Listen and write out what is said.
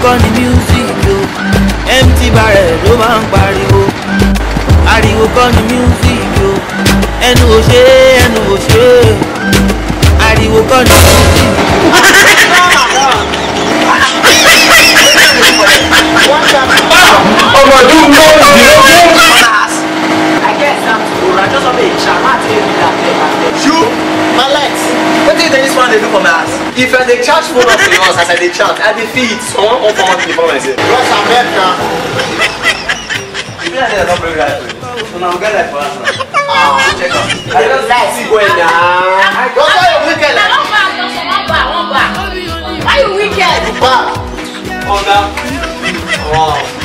kọ́ ni music o empty barrel ló máa ń pariwo ariwo kọ́ ni music o ẹnu ò ṣe é ẹnu ò ṣe é ariwo kọ́ ni music. ọmọ ọdún mọ́ọ̀dínlógún. I get something to I just want to chat. I tell you that thing. you my legs wetin dey this one dey do for my house if i dey charge phone up to your house as i dey chat i dey feel it someone come for money for myself. West America. you be like say i don bring life for you so na we get life for house now. Ah, check am i just see well na. Go tell your wicked. Na one bag, just one bag, one bag. Why you wicked? Back. oga wow